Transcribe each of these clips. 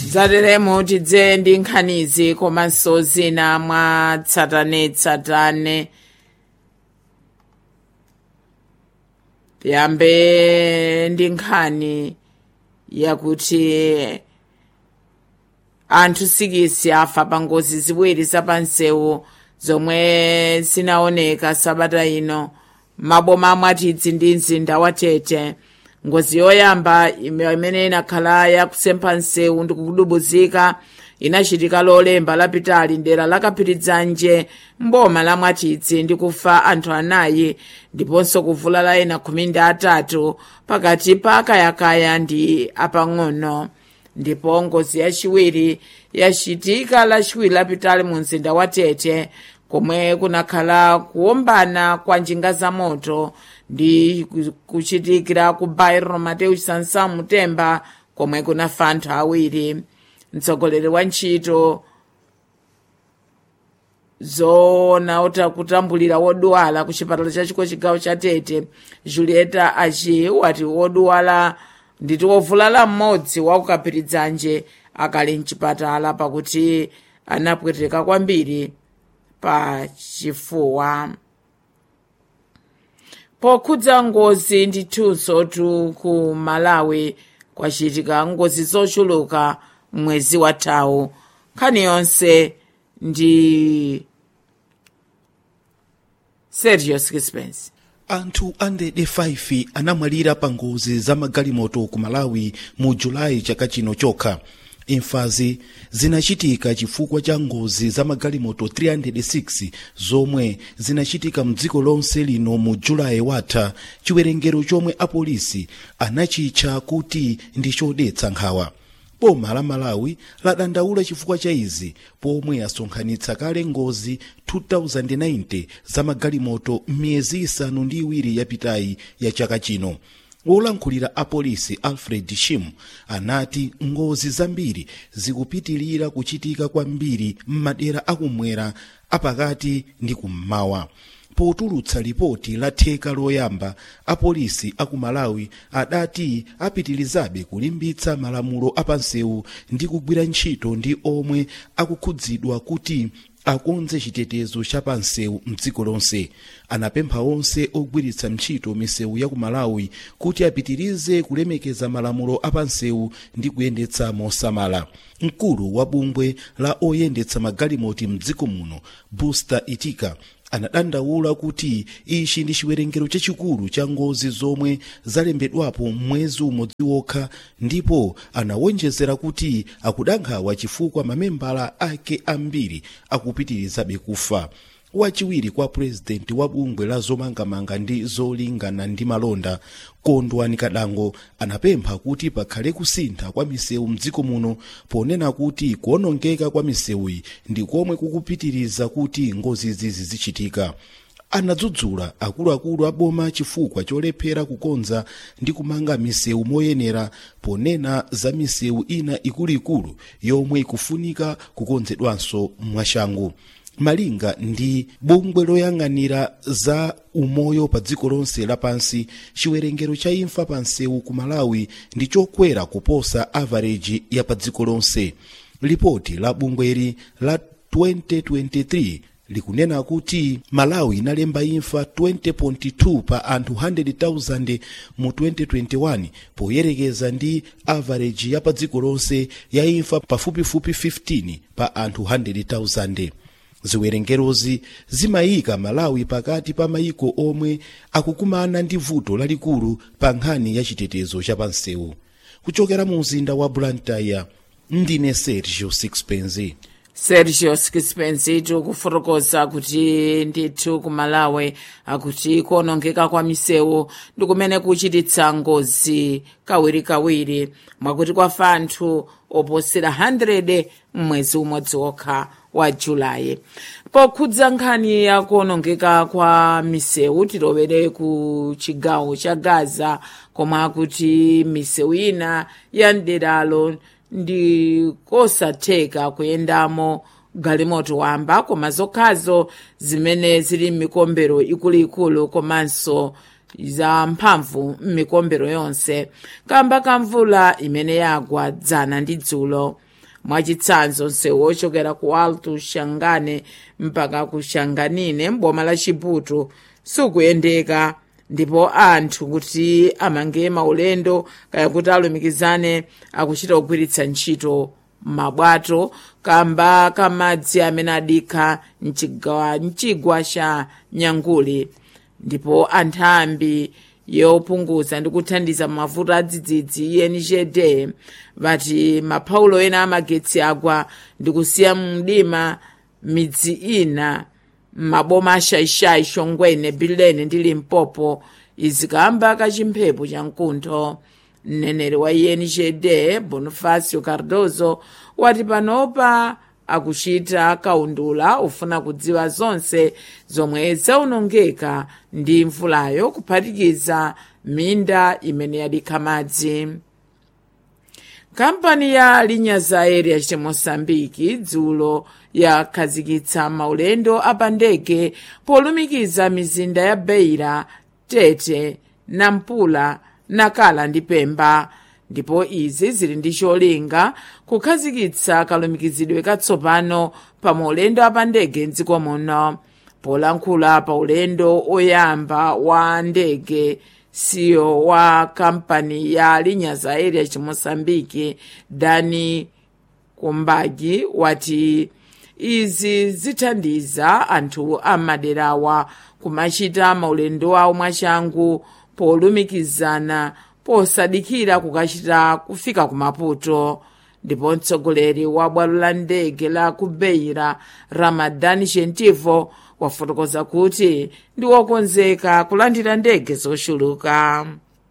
zateremo tidze ndi nkhanizi komanso zina mwa tsatanetsatane tiyambe ndi nkhani yakuti anthu sikisi afa pa ngozi ziwiri zapansewu zomwe zinaoneka sabata ino maboma amwatidzi ndi mzinda wa tete ngozi yoyamba imene inakhala yakusempha nsewu ndi kudubuzika inachitika lolemba lapitali dera lakaphirizanje mboma la mwatidzi ndi kufa anthu anayi ndiponso kuvulala ena khumi ndi atatu pakati pa akayakaya ndi apang'ono ndipo ngozi yachiwiri yachitika lachiwiri lapitali mu mzinda wa tete komwe kunakhala kuombana kwa njinga za moto ndi kuchitikira ku bairro mateus sansamu temba komwe kunafa anthu awiri mtsogoleri wa ntchito zoona ota kutambulira wodwala ku chipatala chachiko chigawo cha tete julieta achi wati wodwala nditi wovulala mmodzi wakukaphirizanje akali mchipatala pakuti anapweteka kwambiri pa chifuwa pokhudza ngozi ndithunso tu ku malawi kwachitika ngozi zochuluka mwezi wathawu nkhani yonse ndi sergio skispense anthu 105 anamwalira pa ngozi za magalimoto ku malawi mu julayi chaka chino chokha imfazi zinachitika chifukwa cha ngozi za magalimoto 306 zomwe zinachitika mdziko lonse lino mu julayi watha chiwerengero chomwe apolisi anachitcha kuti ndi chodetsa nkhawa boma la malawi ladandaula chifukwa cha izi pomwe asonkhanitsa kale ngozi 2090 za magalimoto m'miyezi isanu ndi iwiri yapitayi ya chaka chino wolankhulira apolisi alfred shim anati ngozi zambiri zikupitilira kuchitika kwambiri m'madera akumwera apakati ndi kummawa potulutsa lipoti la theka loyamba apolisi aku malawi adati apitilizabe kulimbitsa malamulo apansewu ndi kugwira ntchito ndi omwe akukhudzidwa kuti akonze chitetezo cha pansewu mdziko lonse anapempha onse ogwiritsa ntchito misewu ya ku malawi kuti apitirize kulemekeza malamulo apansewu ndi kuyendetsa mosamala mkulu wa bungwe la oyendetsa magalimoto mdziko muno busta itika anadandaula kuti ichi ndi chiwerengero chachikulu cha ngozi zomwe zalembedwapo mwezi umodzi wokha ndipo anawonjezera kuti akudandaula chifukwa mamembala ake ambiri akupitirizabe kufa wachiwiri kwa purezidenti wa bungwe la zomangamanga ndi zolingana ndi malonda kondwani kadango anapempha kuti pakhale kusintha kwa misewu mdziko muno ponena kuti kuonongeka kwa misewuyi ndi komwe kukupitiriza kuti ngozizi zizichitika anadzudzula akuluakulu a boma chifukwa cholephera kukonza ndi kumanga misewu moyenera ponena za misewu ina ikuluikulu yomwe ikufunika kukonzedwanso mwachangu malinga ndi bungwe loyang'anira za umoyo pa dziko lonse lapansi chiwerengero cha imfa pa nsewu ku malawi ndi chokwera kuposa avareji ya pa dziko lonse lipoti la bungweli la 2023 likunena kuti malawi inalemba imfa 20.2 pa anthu 100,000 mu 2021 poyerekeza ndi avareji ya pa dziko lonse ya imfa pafupifupi 15 pa anthu 100,000 ziwerengerozi zimayika malawi pakati pa mayiko omwe akukumana ndi vuto lalikulu pa nkhani ya chitetezo cha pansewu kuchokera mu mzinda wa blantyre ndine sergio sixpenzi sergio skispensi tikufotokoza kuti ndithu ku malawi akuti kuonongeka kwa misewu ndi kumene kuchititsa ngozi kawirikawiri mwakuti kwafa anthu oposera 100 mmwezi umodzi wokha wa julayi pokhudza nkhani ya kuonongeka kwa misewu tilowere ku chigawo cha gaza komwe akuti misewu ina ya mderalo ndi kosatheka kuyendamo galimoto wamba koma zokhazo zimene zili m'mikombero ikuluikulu komanso za mphamvu m'mikombero yonse kamba ka mvula imene yagwa dzana ndi dzulo mwachitsanzo msewu wochokera ku alto shangane mpaka ku shanganine mboma la chiputu sukuyendeka ndipo anthu kuti amange maulendo kaya kuti alumikizane akuchita kugwiritsa ntchito mabwato kamba kamadzi amene adikha mchigwa, mchigwa cha nyanguli ndipo anthambi yopunguza ndi kuthandiza mavuto a dzidzidzi enjd vati maphaulo ena amagetsi agwa ndi kusiya mdima midzi ina m'maboma ashayishayi shongwene bilene ndi limpopo izi kamba kachimphepo cha mkuntho mneneri wa enjd bonifacio cardozo wati panopa akuchita kaundula ufuna kudziwa zonse zomwe zaonongeka ndi mvulayo kuphatikiza minda imene yadikha madzi kampani ya linyaza aérea cha moçambike dzulo yakhazikitsa maulendo apandege polumikiza mizinda ya beira tete nampula nakala ndi pemba ndipo izi zili ndi cholinga kukhazikitsa kalumikizidwe katsopano pa maulendo apandege mdziko muno polankhula pa ulendo oyamba wa ndege CEO wa kampani ya linyaza aérea cha moçambike dani kumbagi wati izi zithandiza anthu amaderawa kumachita maulendo awo mwachangu polumikizana posadikira kukachita kufika ku maputo ndipo mtsogoleri wa bwalo la ndege la ku beira ramadan gentivo wafotokoza kuti ndi wokonzeka kulandira ndege zochuluka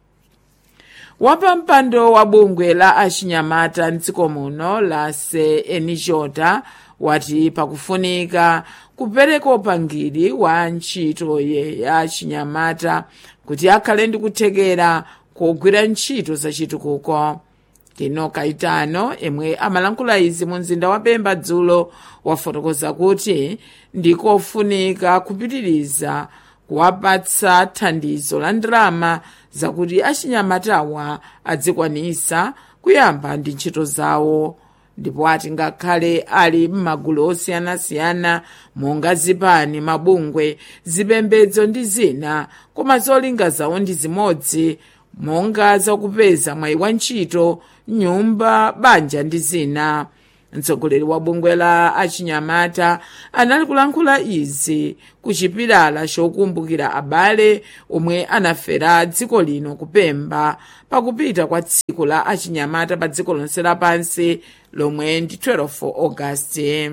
wapampando wa bungwe la achinyamata mdziko muno la senijota wati pakufunika kupereka upangiri wa ntchito ye ya achinyamata kuti akhale ndi kuthekera kugwira ntchito zachitukuko tino kaitano yemwe amalankhula izi mu mzinda wa pemba dzulo wafotokoza kuti ndikofunika kupitiriza kuwapatsa thandizo la ndalama zakuti achinyamatawa adzikwanisa kuyamba ndi ntchito zawo ndipo ati ngakhale ali m'magulu osiyanasiyana monga zipani mabungwe zipembedzo ndi zina koma zolinga zawo ndi zimodzi monga zakupeza mwayi wa ntchito nyumba banja ndi zina mtsogoleri wa bungwe la achinyamata anali kulankhula izi ku chipilala chokumbukira abale omwe anafera dziko lino kupemba pakupita kwa tsiku la achinyamata pa dziko lonse lapansi lomwe ndi 12 ogasiti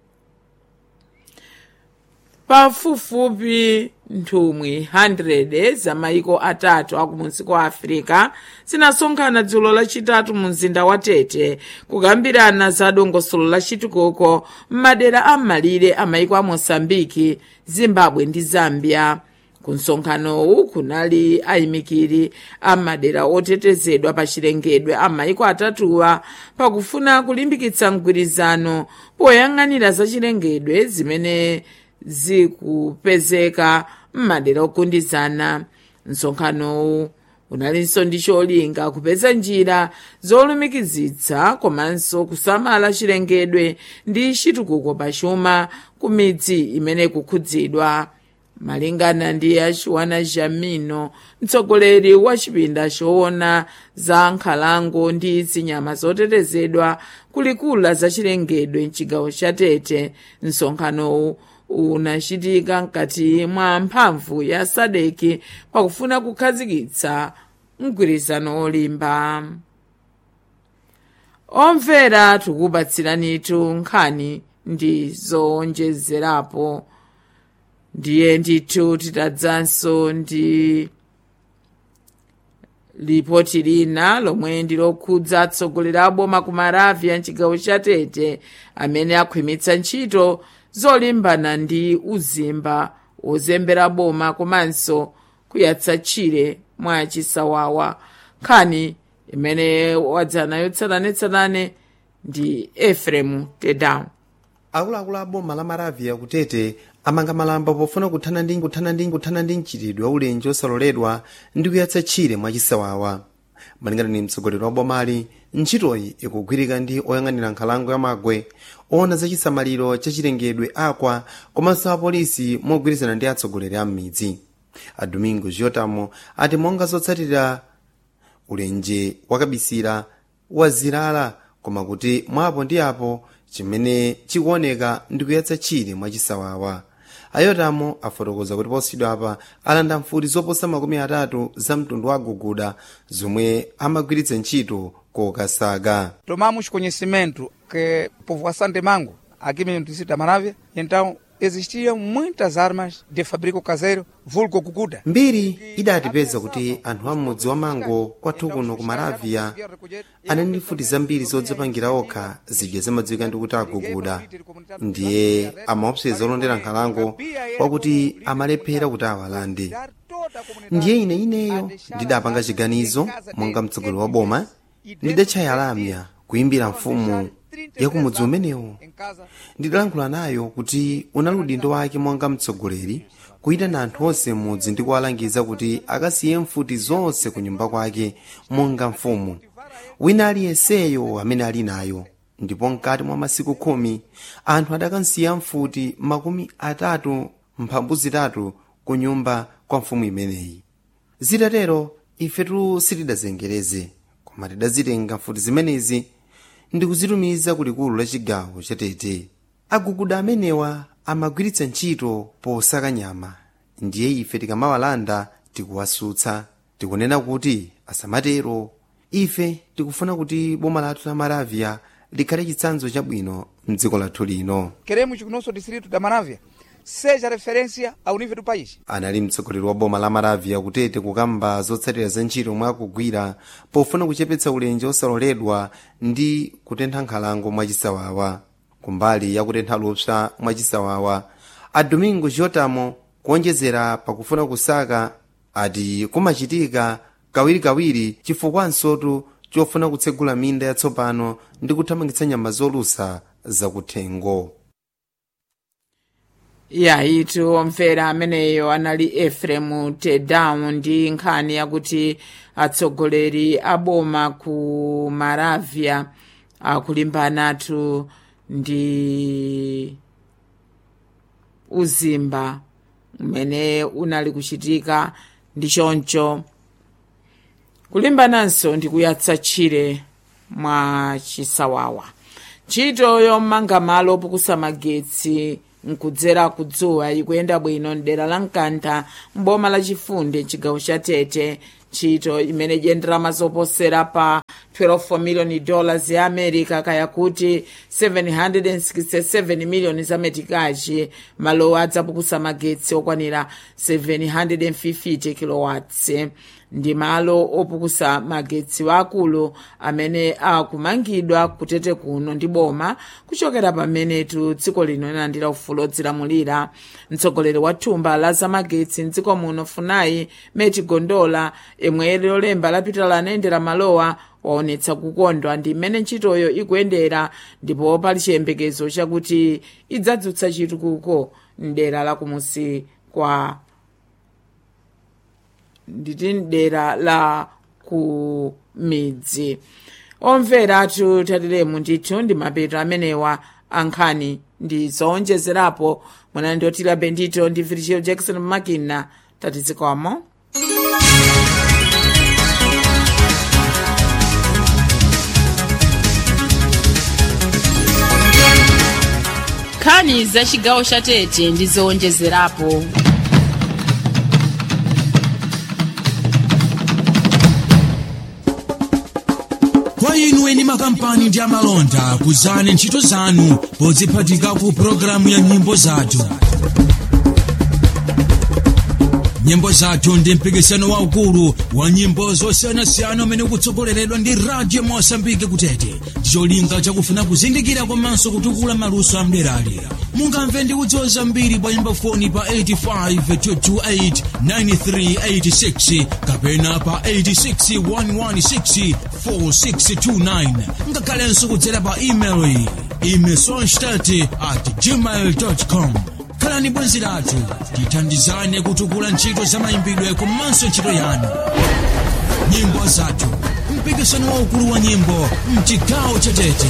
pafupifupi nthumwi 100 za maiko atatu akumunsi kwa afirika zinasonkhana dzulo lachitatu mu mzinda wa tete kukambirana za dongosolo lachitukuko m'madera am'malire a maiko a moçambike zimbabwe ndi zambia ku msonkhanowu kunali ayimikiri a madera otetezedwa pa chilengedwe a maiko atatuwa pakufuna kulimbikitsa mgwirizano poyang'anira za chilengedwe zimene zikupezeka m'madera ogundizana msonkhanowu unalinso ndi cholinga kupeza njira zolumikizitsa komanso kusamala chilengedwe ndi chitukuko pachuma ku midzi imene ikukhudzidwa malingana ndi achiwana jamino mtsogoleri wa chipinda choona za nkhalango ndi zinyama zotetezedwa kulikula za chilengedwe mchigawo cha tete msonkhanowu unachitika mkati mwa mphamvu ya sadeki pakufuna kukhazikitsa mgwirizano olimba omvera tikupatsiranitu nkhani ndi zowonjezerapo ndiye ndithu titadzanso ndi lipoti lina lomwe ndilokhudza atsogoleri a boma ku maravia mchigawo cha tete amene akhwimitsa ntchito zolimbana ndi uzimba wozembera boma komanso kuyatsa tchire mwa chisawawa nkhani imene wadzanayo tsatanetsatane ndi efremu tedown akuluakulu a boma la maravia kutete amanga malamba pofuna kuthana ndi kuthana ndi kuthana ndi mchitidwe wa ulenji osaloledwa ndi kuyatsa tchire mwachisawawa malingana ni mtsogoleri wa bomali ntchitoyi ikugwirika ndi oyang'anira nkhalango ya magwe ona za chisamaliro cha chilengedwe akwa komanso apolisi mogwirizana ndi atsogoleri a m'midzi a domingo giotamo ati monga zotsatira ulenje wakabisira wazilala koma kuti mwapo ndi apo chimene chikuoneka ndi kuyatsa chire mwachisawawa ayotamo afotokoza kuti posachedwa apa alanda mfuti zoposa makumi atatu za mtundu wa guguda zomwe amagwiritsa ntchito kokasaka tomamos conhecimento que a povoação de Mango, aqui mesmo no distrito da Maravia, então existiam muitas armas de fabrico caseiro, vulgo guguda. mbiri idatipeza kuti anthu amudzi wa mango kwathu kuno ku maravia anali ndi mfuti zambiri zodzipangira okha zidya zimadziwika ndi kuti aguguda ndiye amaopseza olondera nkhalango kwakuti amalephera kuti awalande ndiye ine ineyo ndidapanga chiganizo monga mtsogoleri wa boma ndidatchaya lamya kuyimbira mfumu ya kumudzi umenewo ndidalankhula nayo kuti unali udindo wake monga mtsogoleri kuyitana anthu onse m'mudzi ndi kuwalangiza kuti akasiye mfuti zonse ku nyumba kwake monga mfumu wina aliyenseyo amene ali nayo ndipo mkati mwa masiku khumi anthu adakansiya mfuti makumi atatu mphambu zitatu ku nyumba kwa mfumu imeneyi zitatero ifetu sitidazengereze koma tidazitenga mfuti zimenezi ndi kuzitumiza kulikulu la chigawo cha tete aguguda amenewa amagwiritsa ntchito posaka nyama ndiye ife tikamawalanda tikuwasutsa tikunena kuti asamatero ife tikufuna kuti boma lathu la maravia likhale chitsanzo chabwino mdziko lathu lino Queremos que o nosso distrito da Maravia seja referência ao nível do país. anali mtsogoleri wa boma la maravia kutete kukamba zotsatira za ntchito mwa akugwira pofuna kuchepetsa ulenje osaloledwa ndi kutentha nkhalango mwachisawawa kumbali ya kutentha lupsa mwachisawawa a domingo giotamo kuonjezera pakufuna kusaka ati kumachitika kawirikawiri chifukwansotu chofuna kutsegula minda yatsopano ndi kuthamangitsa nyama zolusa zakuthengo yayitu omvera ameneyo anali efremu tedown ndi nkhani yakuti atsogoleri a boma ku maravia akulimbanatu ndi uzimba umene unali kuchitika ndi choncho kulimbananso ndi kuyatsa tchire mwa chisawawa ntchito yomanga malo opukusa magetsi nkudzera kudzuwa ikuyenda bwino mdera la mkantha mboma la chifunde chigawo cha tete ntchito imene iyenderama zoposera pa 12 miliyoni dollars ya america kaya kuti 767 miliyoni za metikachi malowa adzapukusa magetsi okwanira 750 kilowatts ndi malo opukusa magetsi waakulu amene akumangidwa kutete kuno ndi boma kuchokera pamenetu dziko lino linalandira ufulu odzilamulira mtsogoleri wa thumba la zamagetsi mdziko muno funai meti gondola imwe lolemba lapita lanayendera malowa waonetsa kukondwa ndi mmene ntchitoyo ikuyendera ndipo pali chiyembekezo chakuti idzadzutsa chitukuko mdera la kumusi kwa nditi dera la ku midzi omvera athu tatilemu ndithu ndi mapeto amenewa ankhani ndi zoonjezerapo mwana ndotira bendito ndi virgil jackson makina tatizikwamo nkhani za chigawo cha tete ndi zoonjezerapo kwa inu eni makampani ndi amalonda kuzani ntchito zanu podziphatika ku pologalamu ya nyimbo zathu nyimbo zathu ndi mpikisano waukulu wa nyimbo zosiyanasiyana umene ukutsogoleredwa ndi radio mosambike kutete ndicholinga chakufuna kuzindikira komanso kutukula maluso amderali mungamve ndi kudziwa zambiri pa nyimbo foni pa 85 kapena pa 861164629 ngakhalenso kudzera pa email iyi imesonstat at gmail com khalani bwenzi lathu tithandizane kutukula ntchito za mayimbidwe komanso ntchito yanu nyimbo zathu mpikisano waukulu wa nyimbo mchigawo cha tete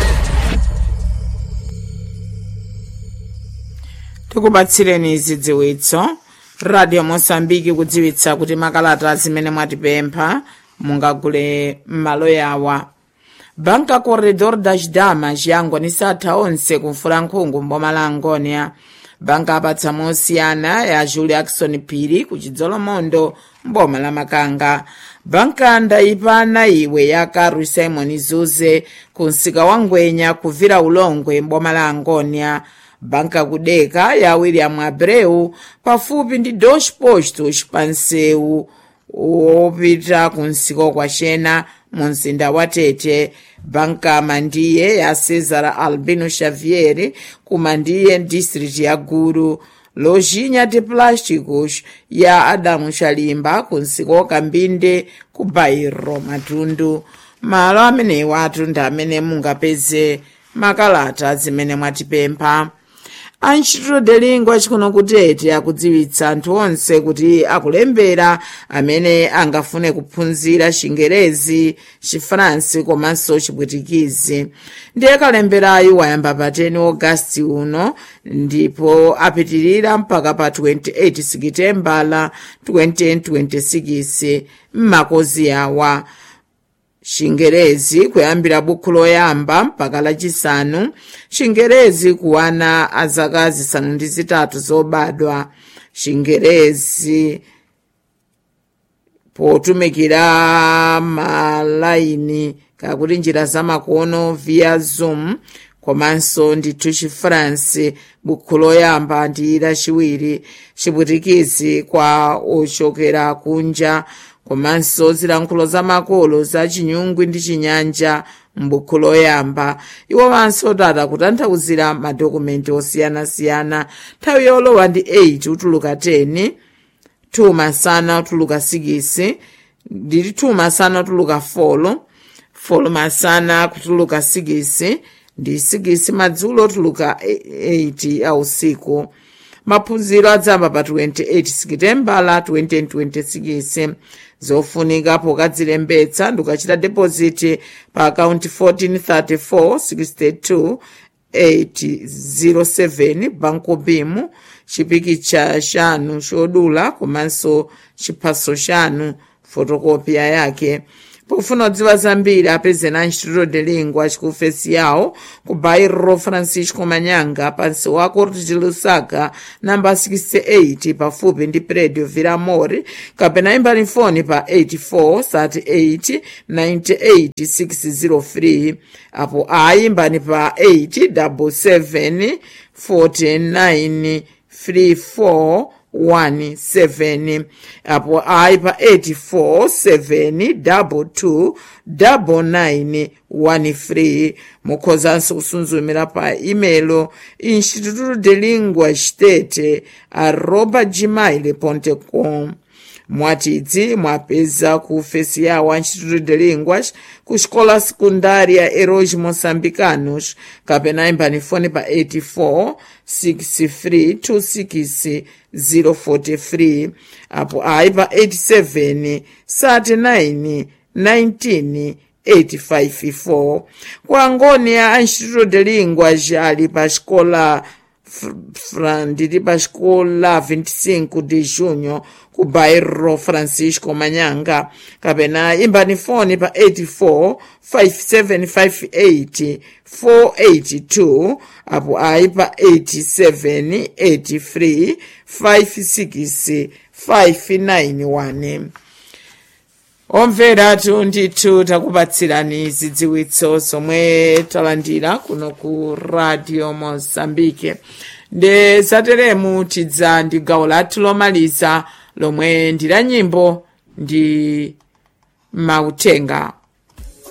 tikupatsireni zidziwitso radio mosambiki kudziwitsa kuti makalata zimene mwatipempha mungagule m'malo yawa banka corredor das damas yangonisa atha onse kumfulankhungu mboma la angonia banka apatsa mosiyana ya julie ackson phiri ku chidzolomondo mboma la makanga banka ndayipana iwe ya karu simon zuze ku msika wa ngwenya kuvira ulongwe mboma la angonia banka kudeka ya william abreu pafupi ndi dos postos pa msewu wopita ku msika kwaxena mu mzinda wa tete banka mandiye ya cesar albino xavier ku mandiye district ya guru lojinha de plásticos ya adamu xalimba ku msika wakambinde ku bairro matundu malo amenewa atunda amene mungapeze makalata zimene mwatipempha antchito delingwa achikuno kutete akudziwitsa anthu onse kuti akulembera amene angafune kuphunzira chingerezi chifaransi komanso chipwitikizi ndiye kalemberayu wayamba pa 10 ogasiti uno ndipo apitirira mpaka pa 28 sikitembala 2026 m'makozi awa chingerezi kuyambira bukhu loyamba mpaka lachisanu chingerezi kuwana a zaka zisanu ndi zitatu zobadwa chingerezi potumikira malaini kakuti njira zamakono via zoom komanso ndithu chifaransi bukhu loyamba ndi lachiwiri chipwitikizi kwa ochokera kunja komanso zilankhulo zamakolo za chinyungwi ndi chinyanja m'bukhu loyamba iwo manso tata kutanthauzira madokumenti osiyanasiyana nthawi yolowa ndi 8 utuluka 10 2 masana utuluka 6 ndili 2 masana utuluka 4 4 masana kutuluka 6 ndi 6 madzulo utuluka 8 a usiku maphunziro adzamba pa 28 sikitembala 2026 zofunika pokadzilembetsa ndikachita deposit pa akaunti 1434 807 banco bimu chipikicha chanu chodula komanso chiphaso chanu fotokopiya yake pofuna kudziwa zambiri apeze na instituto de lingua chikufesi yawo ku bairro francisco manyanga pansi wa corte de lusaka namba 68 pafupi ndi predio viramori kapena imbani foni pa 84 38 98 603 apo ayimbani pa 8 49 34 17 apo ayi pa 847229913 mukhozanso kusunzumira pa imelo instituto de lingua state arroba gmail com mwatidzi mwapeza ku ofesi yawo a instituto de linguas ku escola secundária heróis moçambicanos kapena imbani fone pa 84 63 26 043 apo ayi pa 87 39 19 854 ku angonia a instituto de linguas ali pa escola ndili pa escola 25 de junho ku bairro francisco manyanga kapena imbani foni pa 84 5758 482 apo ayi pa 87 83 56 591 omvera tu ndithu takupatsirani zidziwitso zomwe talandira kuno ku radio mozambique ndi zateremu tidza ndi gawo lathu lomaliza lomwe ndi la nyimbo ndi mautenga